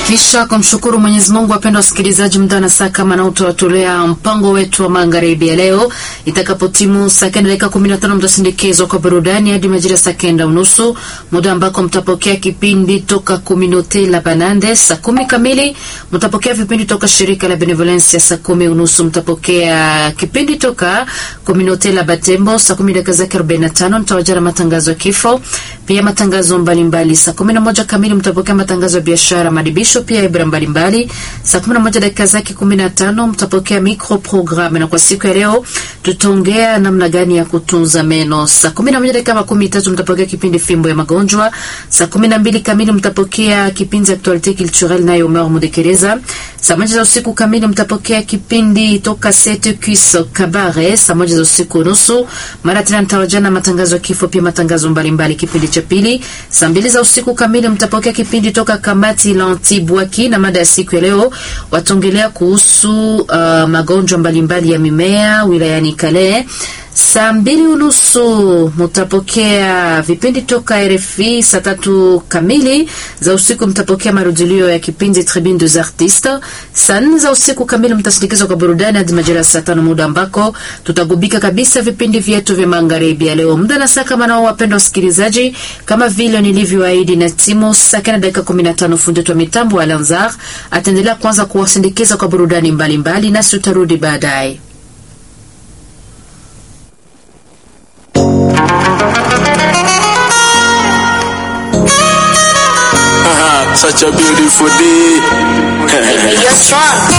Kisha kumshukuru Mwenyezi Mungu, wapenda wasikilizaji, muda na saa kama na utawatolea mpango wetu wa magharibi ya leo. Itakapotimu saa kenda dakika kumi na tano mtasindikizwa kwa burudani hadi majira saa kenda unusu, muda ambako mtapokea kipindi toka Communaute la Banande. Saa kumi kamili mtapokea vipindi toka shirika la Benevolencia. Saa kumi unusu mtapokea kipindi toka Communaute la Batembo. Saa kumi dakika zake arobaini na tano mtawajana matangazo ya kifo, pia matangazo mbalimbali. Saa kumi na moja kamili mtapokea matangazo ya biashara, madibisho pia ibra mbalimbali. Saa kumi na moja dakika zake kumi na tano mtapokea micro programme, na kwa siku ya leo tutaongea namna gani ya kutunza meno. Saa kumi na moja dakika makumi tatu mtapokea kipindi fimbo ya magonjwa. Saa kumi na mbili kamili mtapokea kipindi actualite culturelle nayo Omer Mudekereza. Saa moja za usiku kamili mtapokea kipindi toka Sete Cuisse Kabare. Saa moja za usiku nusu mara tena mtawajana matangazo ya kifo, pia matangazo mbalimbali. Kipindi cha pili saa mbili za usiku kamili mtapokea kipindi toka kamati la Antibwaki, na mada ya siku ya leo wataongelea kuhusu uh, magonjwa mbalimbali ya mimea wilayani Kale. Saa mbili unusu mutapokea vipindi toka RFI. Saa tatu kamili za usiku mtapokea marudilio ya kipindi Tribune des Artistes. Saa nne za usiku kamili mtasindikizwa kwa burudani hadi majira ya saa tano, muda ambako tutagubika kabisa vipindi vyetu vya magharibi ya leo. Muda na saa kama nao, wapendwa wasikilizaji, kama vile nilivyoahidi na timu saa kenda dakika kumi na tano fundi wa mitambo wa Lanzar ataendelea kwanza kuwasindikiza kwa burudani mbalimbali, nasi tutarudi baadaye. Such a beautiful day. Baby, you're strong.